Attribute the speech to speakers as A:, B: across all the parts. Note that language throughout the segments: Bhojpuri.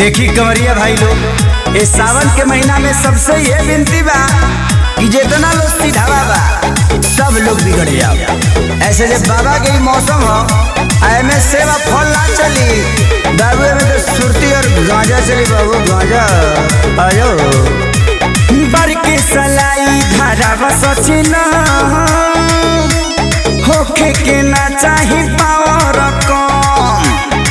A: देखी कंवरिया भाई लोग इस सावन के महीना में सबसे ये विनती बा कि जितना लोग सीधावा बा सब लोग बिगड़ जाओ ऐसे जब बाबा के ही मौसम हो एमे सेवा फल ना चली बाबू में तो सुरती और गांजा चली बाबू गांजा आयो बर के सलाई धारा बसचिन होखे के ना चाही पावर कम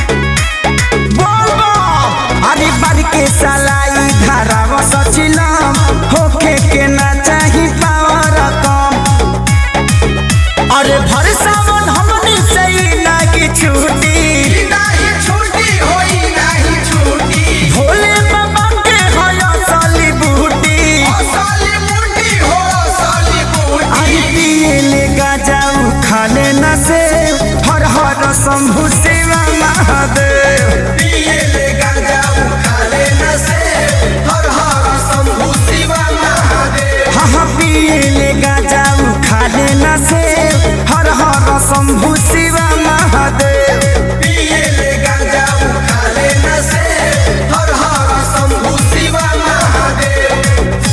A: अरे बर के सलाई धारा बसचिलम होखे के ना चाही पावर कम अरे भर सावन हमनी से ही ना की छूटी
B: नाही छूटी होई नाही छूटी
A: भोले बाबा के होया साली बूटी
B: साली मुंडी हो साली बूटी
A: अरे पिए ले गाजाऊ खा लेना से हर हर शंभु शिवा महादेव
B: पिए ले गांजा खा लेना से हर हर शंभु शिवा महादेव
A: हाँ हाँ पिए ले गाजाऊ खा लेना से हर हर शंभु शिवा महादेव
B: पिए ले गांजा खा लेना से हर हर शंभु शिवा महादेव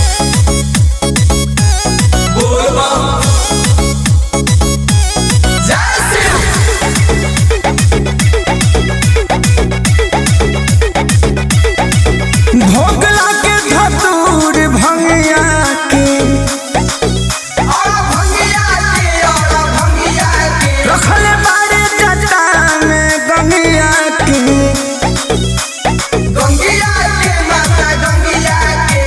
B: बोल बम जय शिव
A: भोग लागे धतूर भंगिया के
B: और भंगिया के और भंगिया के
A: रखले बारे जटा में गंगिया के
B: गंगिया के माता गंगिया के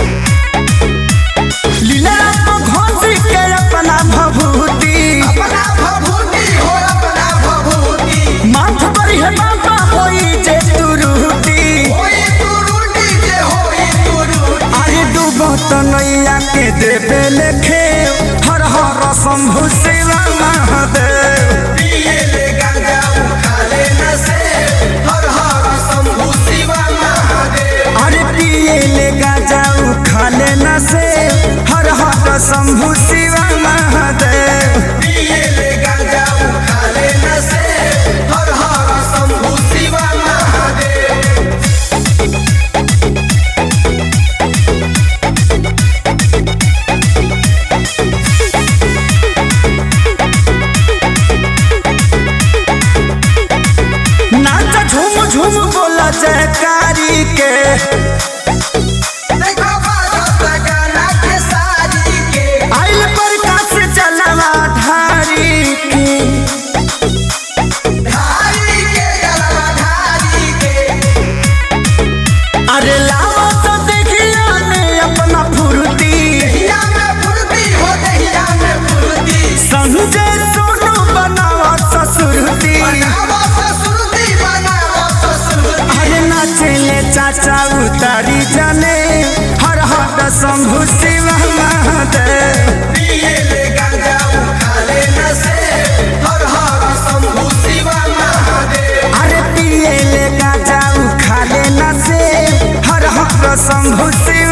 A: लीला को घोंसी के अपना भभूति
B: अपना भभूति हो अपना भभूति
A: माथ पर है बाबा होई जे तुरुटी
B: होई तुरुटी जे होई तुरुटी
A: अरे डूबो तो नैया के देवे लेखे हर हर शंभु शिवा महादेव
B: पिए ले गांजा खा लेना से हर हर शंभु शिवा महादेव
A: अरे पिए ले गाजाऊ खा लेना से हर हर शंभु शिवा महादेव
B: पिए ले गांजा खा लेना से हर हर शंभु शिवा महादेव
A: नाच झूम झूम बोला जयकारी के
B: देखो बाजता गाना के सारी के
A: आइल प्रकाश चलवा धारी के
B: धारी के गलवा धारी के
A: अरे लावा तो देखिया ने अपना फुर्ती
B: दहिया में फुर्ती हो दहिया में फुर्ती
A: संजय सोनू बनावा ससुरती
B: बनावो ससुरती बनावो ससुरती
A: अरे नाचले चाचा उतारी जाने हर हर शंभु शिव महादेव
B: पिए ले गांजा खा लेना से हर हर शंभु शिवा महादेव
A: अरे पिए ले गाजाऊ खा लेना से हर हर शंभु शिव